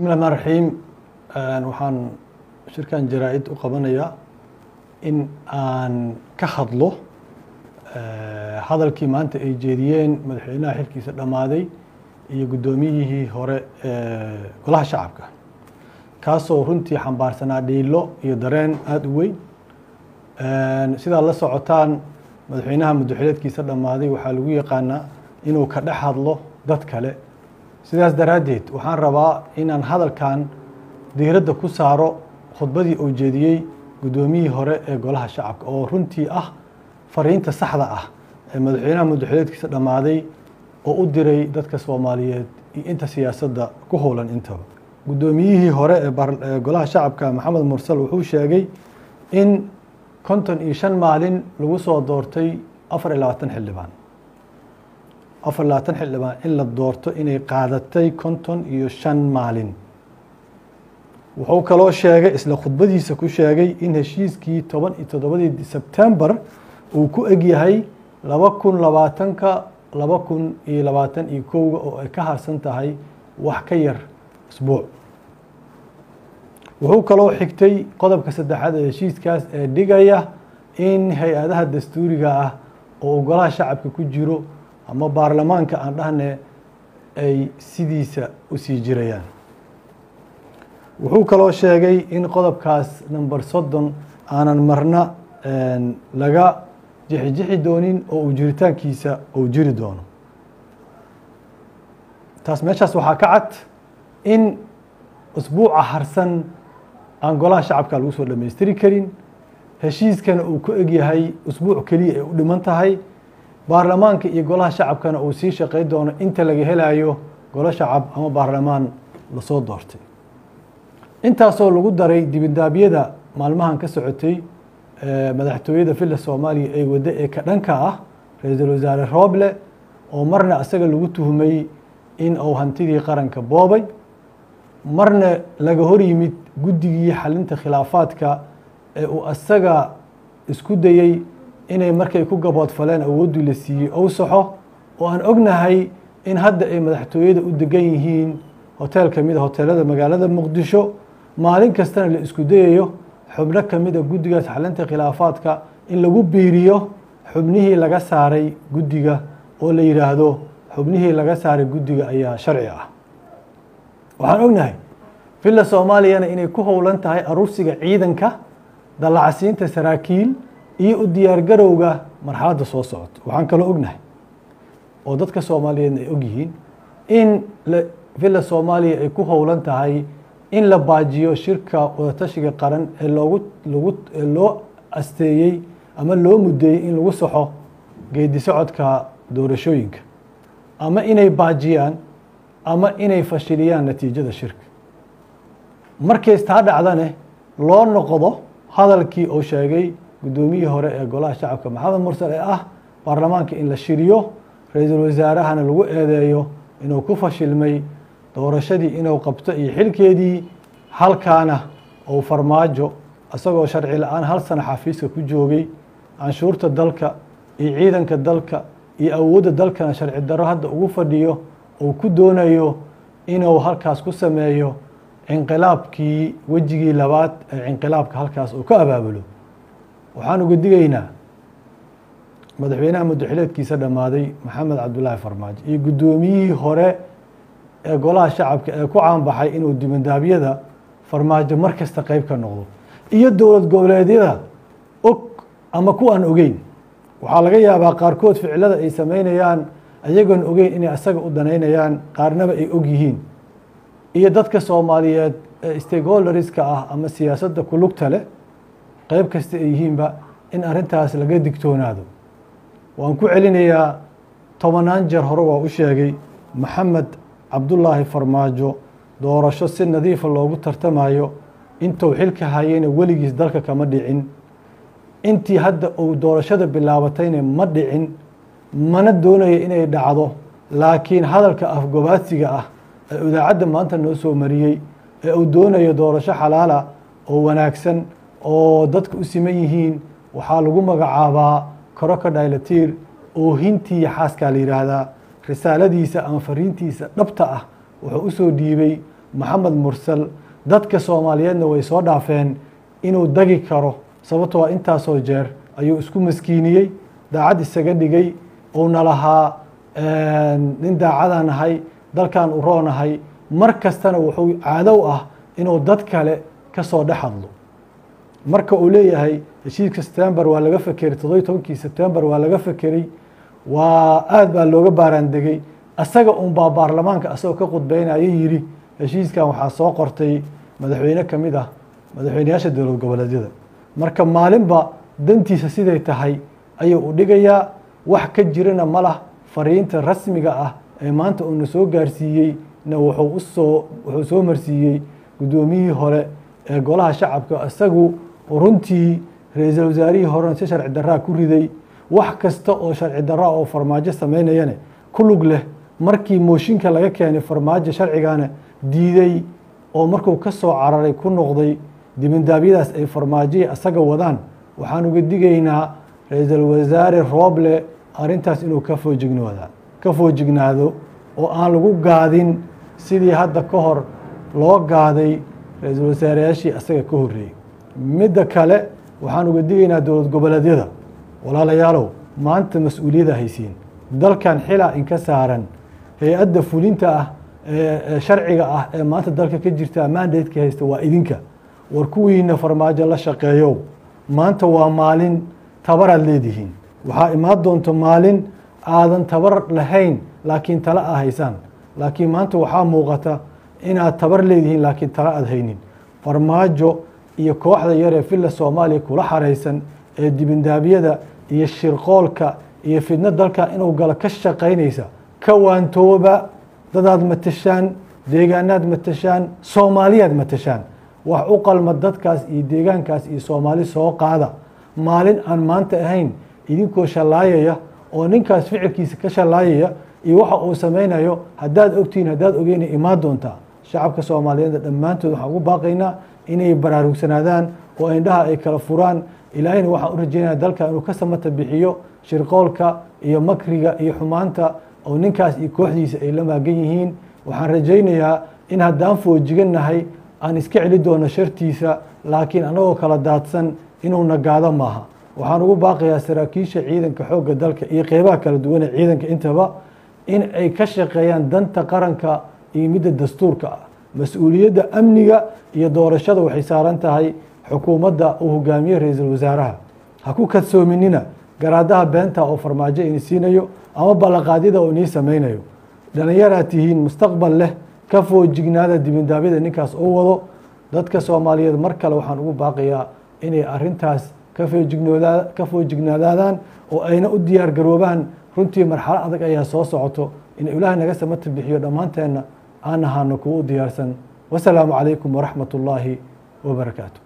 bismillahi rmaan raxiim waxaan shirkan jaraa-id u qabanayaa in aan ka hadlo hadalkii maanta ay jeediyeen madaxweynaha xilkiisa dhammaaday iyo guddoomiyihii hore ee golaha shacabka kaasoo runtii xambaarsanaa dhiilo iyo dareen aada u weyn sidaad la socotaan madaxweynaha muddoxileedkiisa dhammaaday waxaa lagu yaqaanaa inuu ka dhex hadlo dad kale sidaas daraaddeed waxaan rabaa inaan hadalkan diiradda ku saaro khudbadii uu jeediyey guddoomiyihii hore ee golaha shacabka oo runtii ah fariinta saxda ah ee madaxweynaha muddoxileedkiisa dhammaaday oo u diray dadka soomaaliyeed iyo inta siyaasadda ku howlan intaba guddoomiyihii hore ee golaha shacabka maxamed mursal wuxuu sheegay in konton iyo shan maalin lagu soo doortay afar iyo labaatan xildhibaan afar labaatan xildhibaan in la doorto inay qaadatay konton iyo shan maalin wuxuu kaloo sheegay isla khudbadiisa ku sheegay in heshiiskii toban iyo toddobadii sebtembar uu ku egyahay laba kun labaatanka laba kun iyo labaatan iyo kowga oo ay ka harsan tahay wax ka yar isbuuc wuxuu kaloo xigtay qodobka saddexaad ee heshiiskaas ee dhigaya in hay-adaha dastuuriga ah oo golaha shacabka ku jiro ama baarlamaanka aan dhahne ay sidiisa u sii jirayaan wuxuu kaloo sheegay in qodobkaas number soddon aanan marna laga jixijixi doonin oo uu jiritaankiisa uu jiri doono taas meeshaas waxaa ka cad in usbuuca harsan aan golaha shacabka lagu soo dhammaystiri karin heshiiskana uu ku egyahay usbuuc keliya ay u dhiman tahay baarlamaanka iyo golaha shacabkana uu sii shaqey doono inta laga helayo golo shacab ama baarlamaan lasoo doortay intaasoo lagu daray dibindaabyada maalmahan ka socotay madaxtooyada villa soomaaliya ee waddo ee ka dhanka ah ra-iisul wasaare rooble oo marna isaga lagu tuhmay in uu hantidii qaranka boobay marna laga hor yimid guddigii xalinta khilaafaadka ee uu isaga isku dayey inay markay ku gaboodfaleen awooddii la siiyey ou saxo oo aan ognahay in hadda ay madaxtooyada u degan yihiin hoteel ka mid a hoteelada magaalada muqdisho maalin kastana la isku dayayo xubno ka mid a guddigaas xalinta khilaafaadka in lagu biiriyo xubnihii laga saaray guddiga oo la yidhaahdo xubnihii laga saaray guddiga ayaa sharci ah waxaan ognahay villa soomaaliyana inay ku howlan tahay aruursiga ciidanka dallacsiinta saraakiil iyo u diyaargarowga marxaladda soo socoto waxaan kaloo ognahay oo dadka soomaaliyeedna ay ogyihiin in villa soomaaliya ay ku howlan tahay in la baajiyo shirka wadatashiga qaran ee loogu lagu loo asteeyey ama loo muddeeyey in lagu saxo geedi socodka doorashooyinka ama inay baajiyaan ama inay fashiliyaan natiijada shirka markays taa dhacdane loo noqdo hadalkii uu sheegay guddoomiyihii hore ee golaha shacabka maxamed mursal ee ah baarlamaanka in la shiriyo ra-iisul wasaarahana lagu eedeeyo inuu ku fashilmay doorashadii inuu qabto iyo xilkeedii halkaana uu farmaajo isagoo sharci la-aan hal sano xafiiska ku joogay canshuurta dalka iyo ciidanka dalka iyo awoodda dalkana sharci darro hadda ugu fadhiyo uu ku doonayo inuu halkaas ku sameeyo cinqilaabkii wejigii labaad ee cinqilaabka halkaas uu ka abaabulo waxaan uga digaynaa madaxweynaha muddoxileedkiisa dhammaaday maxamed cabdulaahi farmaajo iyo guddoomiyihii hore ee golaha shacabka ee ku caanbaxay inuu dibandaabyada farmaajo mar kasta qeyb ka noqdo iyo dowlad goboleedyada og ama ku aan ogeyn waxaa laga yaabaa qaarkood ficilada ay sameynayaan ayagoon ogeyn inay isaga u danaynayaan qaarnaba ay og yihiin iyo dadka soomaaliyeed ee stakeholderska ah ama siyaasadda ku lugta leh qeyb kasta ay yihiinba in arrintaas laga digtoonaado waan ku celinayaa tobanaan jeer hore waa u sheegay maxamed cabdulaahi farmaajo doorasho si nadiifa loogu tartamayo intuu xilka hayeyna weligiis dalka kama dhicin intii hadda uu doorashada bilaabatayna ma dhicin mana doonayo inay dhacdo laakiin hadalka afgobaadsiga ah ee idaacadda maanta noo soo mariyey ee uu doonayo doorasho xalaala oo wanaagsan oo dadka u siman yihiin waxaa lagu magacaabaa crocodilatiir oohintii xaaskaa la yidhaahdaa risaaladiisa ama fariintiisa dhabta ah wuxuu usoo dhiibay maxamed mursal dadka soomaaliyeedna way soo dhaafeen inuu dagi karo sababtoo intaasoo jeer ayuu isku maskiiniyey daacad isaga dhigay uuna lahaa nin daacadaan ahay dalkan u roonahay mar kastana wuxuu caadow ah inuu dad kale ka soo dhex hadlo marka uu leeyahay heshiiska september waa laga fekeray toddobiy tobankii september waa laga fekeray waa aad baa looga baaraandegey asaga unbaa baarlamaanka asagoo ka khudbeynaya yidhi heshiiskan waxaa soo qortay madaxweyne ka mid ah madaxweyneyaasha dowlad goboleedyada marka maalinba dantiisa siday tahay ayuu u dhigayaa wax ka jirana ma lah fariinta rasmiga ah ee maanta uuna soo gaarsiiyey na wuxuu usoo wuxuu soo marsiiyey guddoomiyihii hore ee golaha shacabka isagu runtii ra-iisul wasaarihii horena si sharci daraa ku riday wax kasta oo sharci daraa oo farmaajo sameynayane ku lug leh markii mooshinka laga keenay farmaajo sharcigana diiday oo markuu ka soo cararay ku noqday dibindaabyadaas ay farmaajoyi asaga wadaan waxaan uga digaynaa ra-iisul wasaare rooble arrintaas inuu ka foojignoda ka foojignaado oo aan lagu gaadin sidii hadda ka hor loo gaaday ra-iisul wasaareyaashii asaga ka horreeyey midda kale waxaan uga digaynaa dowlad goboleedyada walaalayaalow maanta mas-uuliyadda haysiin dalkan xilaa inka saaran hay-adda fulinta ah ee sharciga ah ee maanta dalka ka jirta mandateka haysta waa idinka war kuwiina farmaajo la shaqeeyow maanta waa maalin tabaraad leedihiin waxaa imaan doonta maalin aadan tabar lahayn laakiin tala a haysaan laakiin maanta waxaa muuqata inaad tabar leedihiin laakiin tala aad haynin farmaajo iyo kooxda yar ee villa soomaaliya kula xaraysan ee dibindaabyada iyo shirqoolka iyo fidno dalka inuu galo ka shaqaynaysa ka waantooba dadaad matashaan deegaanaad matashaan soomaaliyaad matashaan wax u qalma dadkaas iyo deegaankaas iyo soomaali soo qaada maalin aan maanta ahayn idinkoo shallaayaya oo ninkaas ficilkiisa ka shallaayaya iyo waxa uu samaynayo haddaad ogtihiin haddaad ogeyna imaan doontaa shacabka soomaaliyeed dhammaantood waxaan ugu baaqaynaa inay baraarugsanaadaan oo indhaha ay kala furaan ilaahayna waxaan u rajeynaya dalka inuu ka samata bixiyo shirqoolka iyo makriga iyo xumaanta oo ninkaas iyo kooxdiisa ay la maagan yihiin waxaan rajaynayaa in haddaan foojigannahay aan iska celi doono shartiisa laakiin annagoo kala daadsan inuu nagaado maaha waxaan ugu baaqayaa saraakiisha ciidanka xoogga dalka iyo qeybaha kala duwan ee ciidanka intaba in ay ka shaqeeyaan danta qaranka iyo midda dastuurka ah mas-uuliyadda amniga iyo doorashada waxay saaran tahay xukuumadda uu hogaamiye ra-iisul wasaaraha ha ku kadsoominina garaadaha beenta oo farmaajo ini siinayo ama ballanqaadyada oo inii samaynayo dhallinyaraad tihiin mustaqbal leh ka foojignaada dibindaabyada ninkaas u wado dadka soomaaliyeed mar kale waxaan ugu baaqayaa inay arintaas ka foojignoodaa ka foojignaadaadaan oo ayna u diyaar garoobaan runtii marxalo adag ayaa soo socoto in ilaahay naga samata bixiyo dhammaanteenna aan ahaano kuwa u diyaarsan wasalaamu calaykum waraxmat ullaahi wabarakaatu